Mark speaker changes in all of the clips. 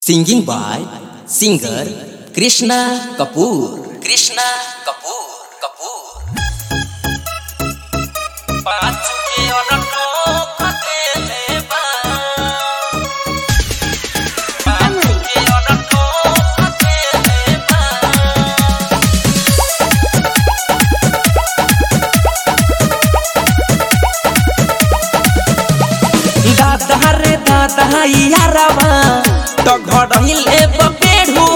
Speaker 1: Singing by singer Krishna Kapoor. Krishna Kapoor. Kapoor.
Speaker 2: दादा रे दादा यारवा तो घड़िले बपेड़ू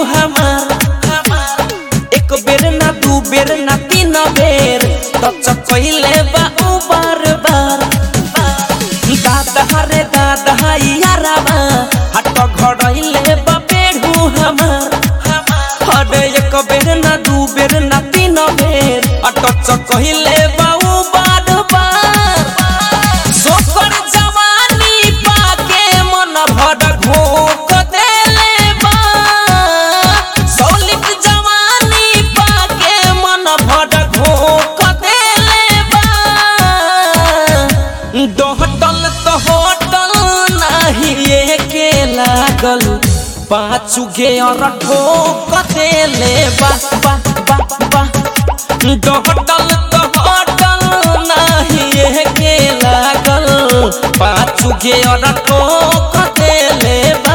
Speaker 2: हमार एक बेर ना दू बेर ना तीन बेर तो चकइले बा उ बार बार दादा रे दादा यारवा हट घड़िले बपेड़ू हमार अरे एक बेर ना दू बेर ना तीन बेर अट चकइले बा उ बार बार सोकर जवानी पाके मन भर घोक देले बा सौलिक जवानी पाके मन भर घोक देले बा दोहटल तो होटल नाही एके लागल पाछू गे और ठोक देले बा बा बा बा दोहटल तो होटल नाही एके लागल पाछू गे और ठोक देले बा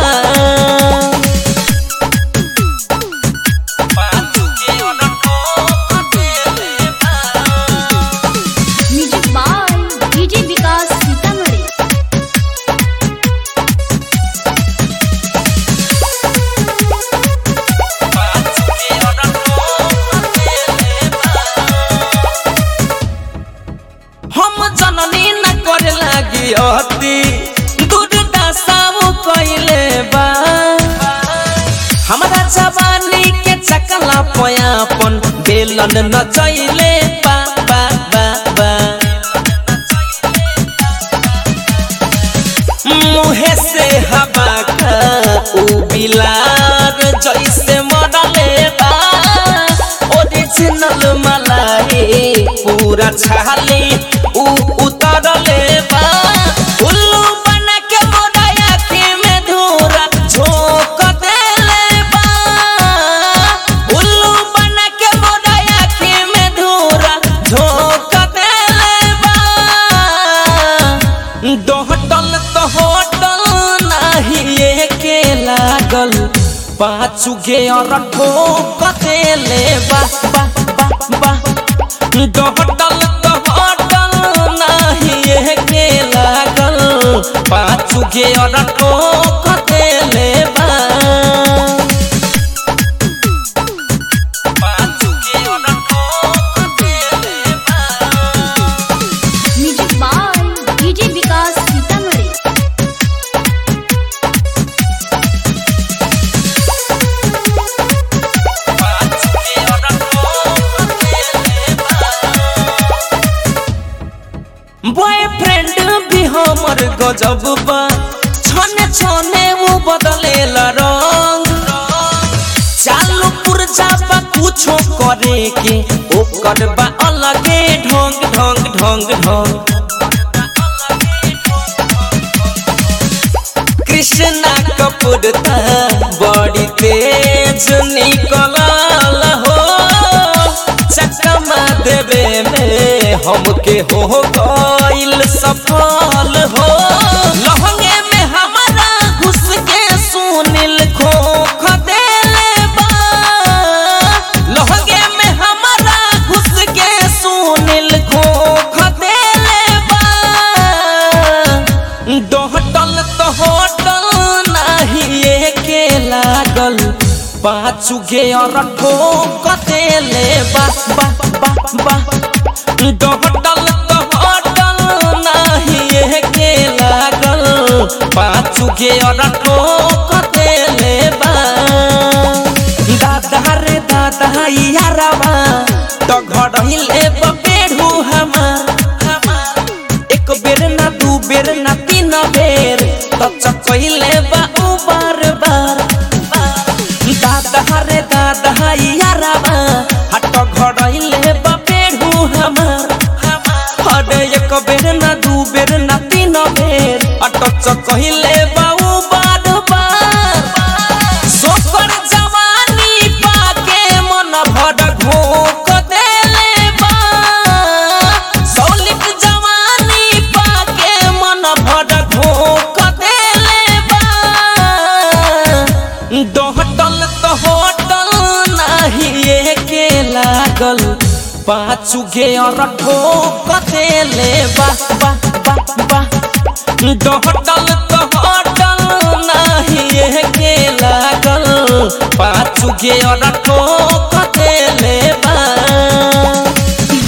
Speaker 2: पाछू गे और ठोक देले बा
Speaker 3: music by DJ Vikas Sitamarhi
Speaker 2: हम जननी न करे लागी अति दुर्दशा वो कइले बा हमरा जवानी के चकला पयापन बेलन न चइले बा बा बा बा मुहे से हवा का उ बिलार जैसे मरले बा ओरिजिनल मलाई पूरा छाली उ उतरले बा उल्लू बन के मोरा आँखी में धूरा झोंक देले बा उल्लू बन के मोरा आँखी में धूरा झोंक देले बा दोहटल तो होटल नाही एके लागल पाछू गे और ठोक देले बा बा बा बा दोहटल तो होटल नाही एके लागल पाछू गे और ठोक देले बा पाछू गे और ठोक देले बा
Speaker 3: music by DJ Vikas Sitamarhi
Speaker 2: boyfriend भी हमर गजब बा छने छने वो बदलेला रंग चालू पुरजा बा कुछो करे के ओकर बा अलगे ढंग ढंग ढंग ढंग कृष्णा कपूर ता बड़ी तेज निकलल हो चकमा देवे में हमके हो गइल सफल हो लहंगे में हमारा घुस के सुनील खोख देले बा लहंगे में हमारा घुस के सुनील खोख देले बा दोहटल तो होटल नाही एके लागल पाछू गे और ठोक देले बा बा बा बा दोहटल तो होटल नाही एके लागल पाछू गे और ठोक देले बा दादा रे दादा यारवा तो घड़िले बपेड़ू हमार एक बेर ना दू बेर ना तीन बेर तो चकइले बा उ बार बार दादा रे दादा यारवा हट घड़इले बपेड़ू हमार अरे एक बेर ना दू बेर ना तीन बेर अट चकइले बा उ बार बार पाँचू गे और ठोक देले बा बा बा बा डहटल तो हटल नहीं के लागल पाँचू गे और ठोक देले